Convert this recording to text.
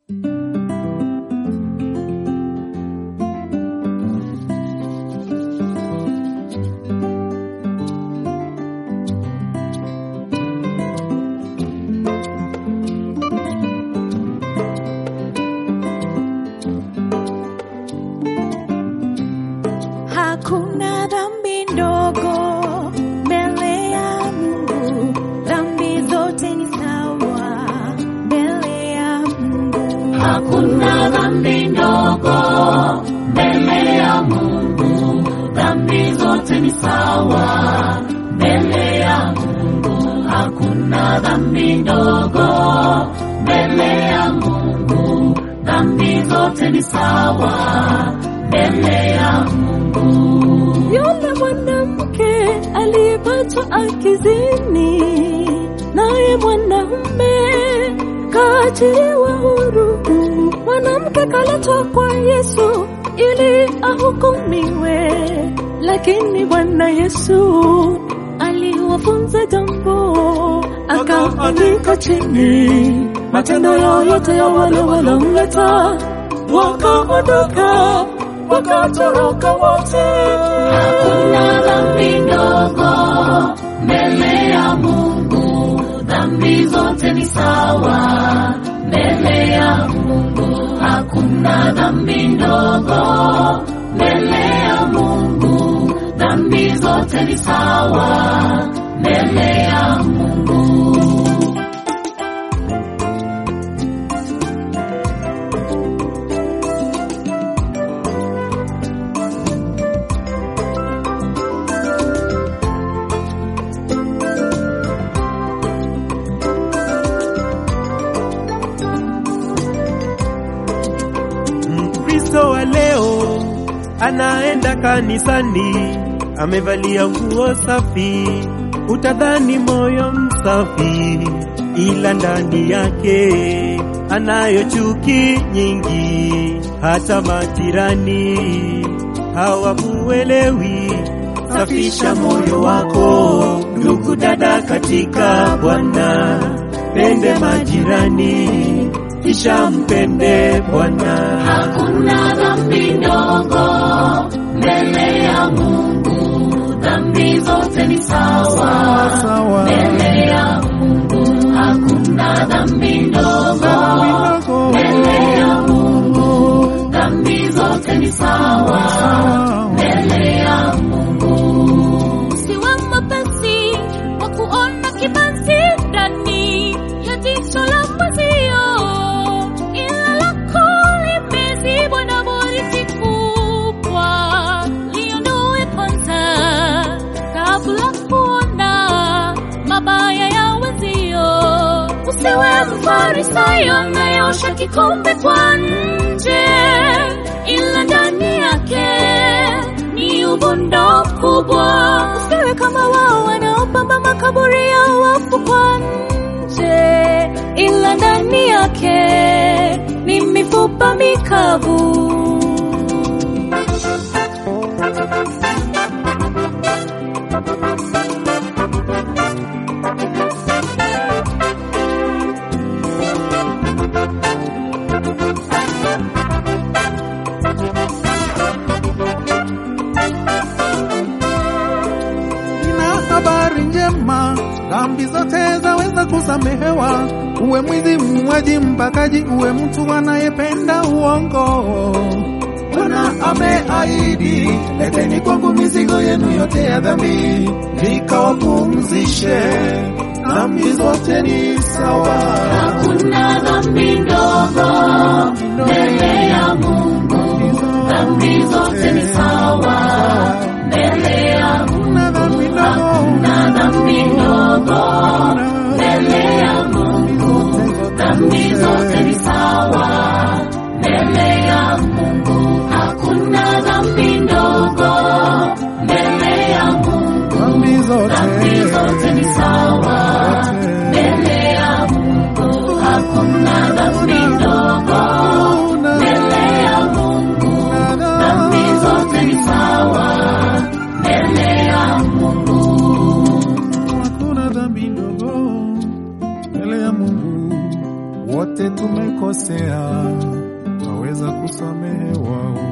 Hakuna dhambi ndogo mbele ya Mungu, dhambi zote ni sawa mbele ya Mungu. Hakuna dhambi ndogo mbele ya Mungu, dhambi zote ni sawa mbele ya Mungu. Hakuna dhambi ndogo mbele ya Mungu, dhambi zote ni sawa mbele ya Mungu. Yule mwanamke aliyepatwa akizini, naye mwanamume kaachiliwa huru. Mwanamke kaletwa kwa Yesu ili ahukumiwe, lakini Bwana Yesu aliwafunza jambo, akaandika chini matendo yoyote ya wale walomleta, wakaondoka wakatoroka wote. Hakuna dhambi ndogo mbele ya Mungu, dhambi zote ni sawa mbele ya Mungu. Hakuna dhambi ndogo mbele ya Mungu, dhambi zote ni sawa mbele ya Mungu. Mkristo wa leo anaenda kanisani, amevalia nguo safi, utadhani moyo msafi, ila ndani yake anayo chuki nyingi, hata majirani hawamuelewi. Safisha moyo wako, ndugu dada, katika Bwana, pende majirani, kisha mpende Bwana. Hakuna dhambi ndogo mbele ya Mungu, dhambi zote ni sawa Sawa. mbele ya Mungu. Hakuna dhambi ndogo mbele ya Mungu, dhambi zote ni sawa mbele ya Mungu. Usiwe mwepesi wa kuona kibanzi ndani ya jicho la mwenzio, ila lako limezibwa na boriti kubwa. Liondoe kwanza kabla kuona mabaya ya wenzio. Usiwe mfarisayo anayeosha kikombe kwa nje, ila ndani yake ni uvundo kubwa. Usiwe kama wao wanaopamba makaburi ya wafu kwa nje, ila ndani yake ni mifupa mikavu. Nina habari njema, dhambi zote zaweza kusamehewa. Uwe mwizi, muuaji, mbakaji, uwe mtu anayependa uongo. Bwana ameahidi, leteni kwangu mizigo yenu yote ya dhambi, nikawapumzishe. Dhambi zote ni sawa. Hakuna dhambi ndogo mbele ya Mungu, dhambi zote ni sawa mbele ya Mungu. Hakuna dhambi ndogo. Hakuna dhambi ndogo mbele ya Mungu, dhambi zote ni sawa mbele ya Mungu. Hakuna dhambi ndogo mbele ya Mungu, Dhambi zote. dhambi zote ni sawa mbele ya Mungu. Hakuna dhambi ndogo mbele ya Mungu, dhambi zote ni sawa mbele ya Mungu. Hakuna dhambi ndogo mbele ya Mungu, wote tumekosea, twaweza kusamehewa.